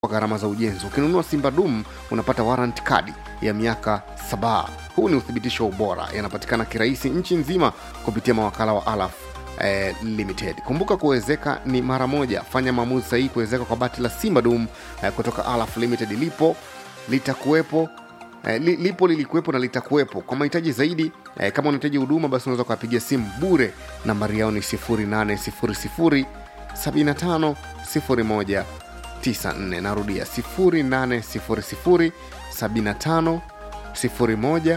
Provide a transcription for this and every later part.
kwa gharama za ujenzi. Ukinunua Simba Dum unapata warrant kadi ya miaka saba. Huu ni uthibitisho wa ubora, yanapatikana kirahisi nchi nzima kupitia mawakala wa Alaf eh, Limited. Kumbuka kuwezeka ni mara moja. Fanya maamuzi sahihi kuwezeka kwa bati la Simba Dum eh, kutoka Alaf Limited. Lipo litakuwepo eh, li, lipo lilikuwepo na litakuwepo. Kwa mahitaji zaidi eh, kama unahitaji huduma basi unaweza ukapigia simu bure. Nambari yao ni 0800 75 01 94 narudia 0800 75 01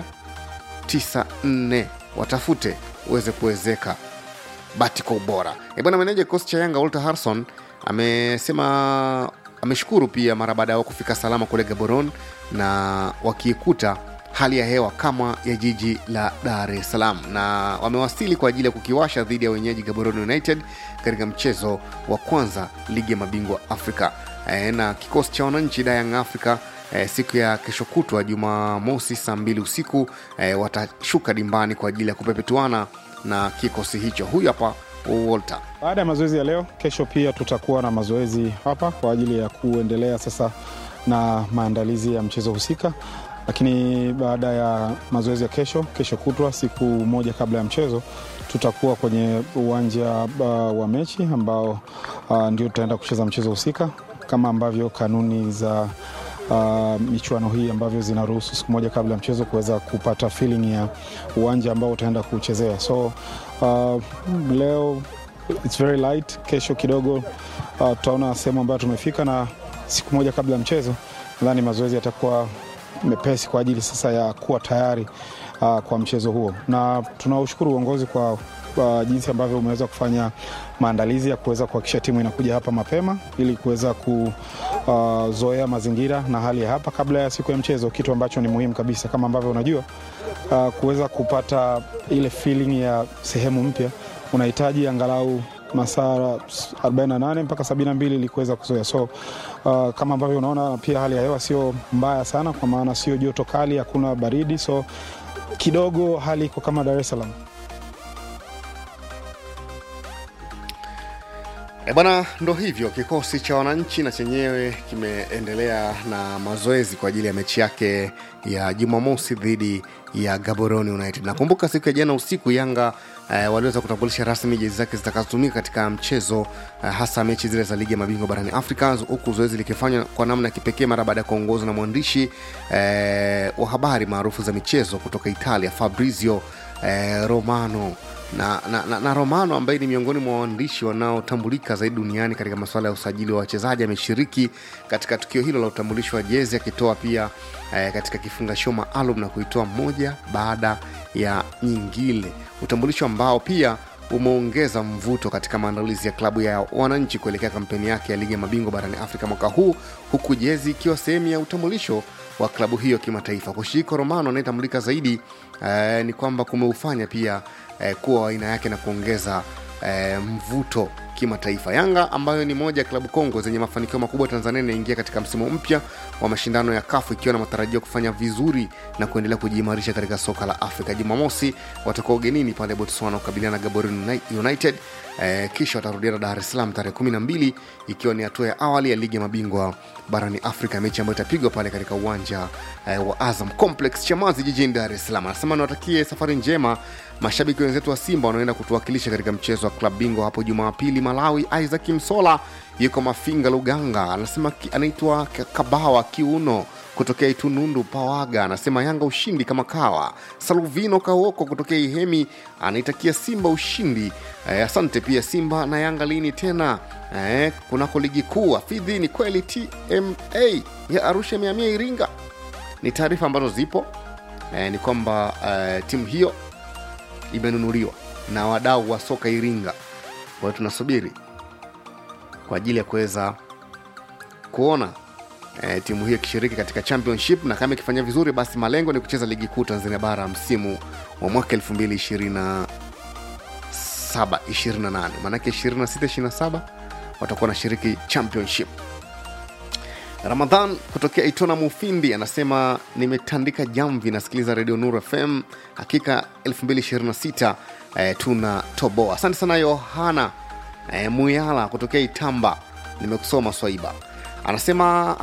94 watafute uweze kuwezeka bati kwa ubora e bwana meneja kikosi cha yanga walter harrison amesema ameshukuru pia mara baada yao kufika salama kule gaboron na wakiikuta hali ya hewa kama ya jiji la dar es salaam na wamewasili kwa ajili ya kukiwasha dhidi ya wenyeji gaborone united katika mchezo wa kwanza ligi ya mabingwa afrika e, na kikosi cha wananchi dayang africa e, siku ya kesho kutwa jumamosi saa mbili usiku e, watashuka dimbani kwa ajili ya kupepetuana na kikosi hicho huyu hapa walter Baada ya mazoezi ya leo, kesho pia tutakuwa na mazoezi hapa kwa ajili ya kuendelea sasa na maandalizi ya mchezo husika. Lakini baada ya mazoezi ya kesho, kesho kutwa, siku moja kabla ya mchezo, tutakuwa kwenye uwanja uh, wa mechi ambao uh, ndio tutaenda kucheza mchezo husika kama ambavyo kanuni za uh, michuano hii ambavyo zinaruhusu siku moja kabla ya mchezo kuweza kupata feeling ya uwanja ambao utaenda kuchezea. So uh, leo it's very light. Kesho kidogo uh, tutaona sehemu ambayo tumefika, na siku moja kabla ya mchezo nadhani mazoezi yatakuwa mepesi kwa ajili sasa ya kuwa tayari uh, kwa mchezo huo, na tunaushukuru uongozi kwa uh, jinsi ambavyo umeweza kufanya maandalizi ya kuweza kuhakikisha timu inakuja hapa mapema ili kuweza kuzoea uh, mazingira na hali ya hapa kabla ya siku ya mchezo, kitu ambacho ni muhimu kabisa. Kama ambavyo unajua uh, kuweza kupata ile feeling ya sehemu mpya unahitaji angalau masaa 48 mpaka 72 ili kuweza kuzoea. So uh, kama ambavyo unaona pia hali ya hewa sio mbaya sana, kwa maana sio joto kali, hakuna baridi, so kidogo hali iko kama Dar es Salaam. E bwana, ndo hivyo kikosi cha wananchi na chenyewe kimeendelea na mazoezi kwa ajili ya mechi yake ya Jumamosi dhidi ya Gaborone United. Nakumbuka siku ya jana usiku Yanga eh, waliweza kutambulisha rasmi jezi zake zitakazotumika katika mchezo eh, hasa mechi zile za ligi ya mabingwa barani Afrika, huku zoezi likifanywa kwa namna ya kipekee mara baada ya kuongozwa na mwandishi eh, wa habari maarufu za michezo kutoka Italia Fabrizio eh, Romano na, na, na, na Romano ambaye ni miongoni mwa waandishi wanaotambulika zaidi duniani katika masuala ya usajili wa wachezaji ameshiriki katika tukio hilo la utambulisho wa jezi akitoa pia eh, katika kifungashio maalum na kuitoa moja baada ya nyingine, utambulisho ambao pia umeongeza mvuto katika maandalizi ya klabu ya wananchi kuelekea kampeni yake ya ligi ya mabingwa barani Afrika mwaka huu, huku jezi ikiwa sehemu ya utambulisho wa klabu hiyo kimataifa. Kushiriki Romano anayetambulika zaidi eh, ni kwamba kumeufanya pia eh, kuwa aina yake na kuongeza eh, mvuto kimataifa. Yanga ambayo ni moja ya klabu kongwe zenye mafanikio makubwa Tanzania inaingia katika msimu mpya wa mashindano ya kafu ikiwa na matarajio kufanya vizuri na kuendelea kujiimarisha katika soka la Afrika. Jumamosi watakuwa ugenini pale Botswana kukabiliana na Gaborone United eh, kisha watarudiana Dar es Salaam tarehe kumi na mbili ikiwa ni hatua ya awali ya ligi ya mabingwa barani Afrika, mechi ambayo itapigwa pale katika uwanja eh, wa Azam Complex Chamazi jijini Dar es Salaam. Anasema niwatakie safari njema mashabiki wenzetu wa Simba wanaoenda kutuwakilisha katika mchezo wa klabu bingwa hapo Jumapili Malawi. Isaac Msola yuko Mafinga Luganga, anasema anaitwa Kabawa Kiuno kutokea Itunundu Pawaga, anasema Yanga ushindi kama kawa. Saluvino Kaoko kutokea Ihemi anaitakia Simba ushindi. Eh, asante pia. Simba na Yanga lini tena eh, kunako ligi kuu? Afidhi, ni kweli TMA ya Arusha imehamia Iringa? Ni taarifa ambazo zipo eh, ni kwamba eh, timu hiyo imenunuliwa na wadau wa soka Iringa. Kwa hiyo tunasubiri kwa ajili ya kuweza kuona e, timu hiyo ikishiriki katika championship na kama ikifanya vizuri, basi malengo ni kucheza ligi kuu Tanzania bara msimu wa mwaka 2027 28, maanake 26 27 watakuwa wanashiriki championship. Ramadhan kutokea Itona Mufindi anasema nimetandika jamvi, nasikiliza redio Nuru FM. Hakika 2026 eh, tuna toboa. Asante sana Yohana eh, Muyala kutokea Itamba, nimekusoma Swaiba. anasema